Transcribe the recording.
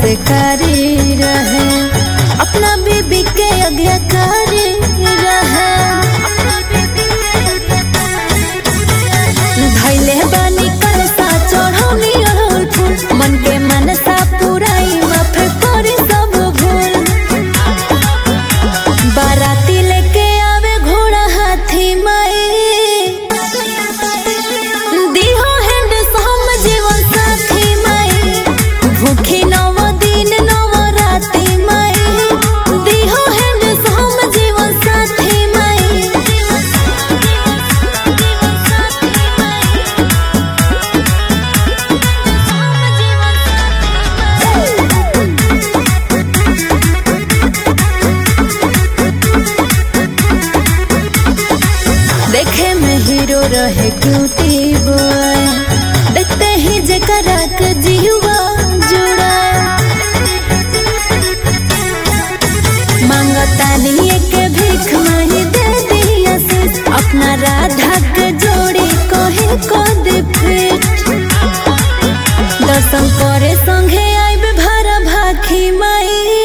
संस्कारी रहे अपना बीबी के आज्ञाकारी रहे धैले बानी कलसा चढ़ौनी अड़हुल फूल मन के मनसा पुराई माफ करी सब भूल बाराती लेके आवे घोड़ा हाथी माई दिहो हैंड सोम जीवन साथी माई भूखी नव दिन नव राती माई दिहो हैंड सोम जीवन साथी माई देखे में हीरो रहे क्यूटी बॉय देखते ही जकरा के जीवा जुड़ा मांगता नहीं के भीख माही दे दी आशीष अपना राधा के जोड़ी कहे को दे फिट दर्शन करे संगे आइब भरा भाखी माई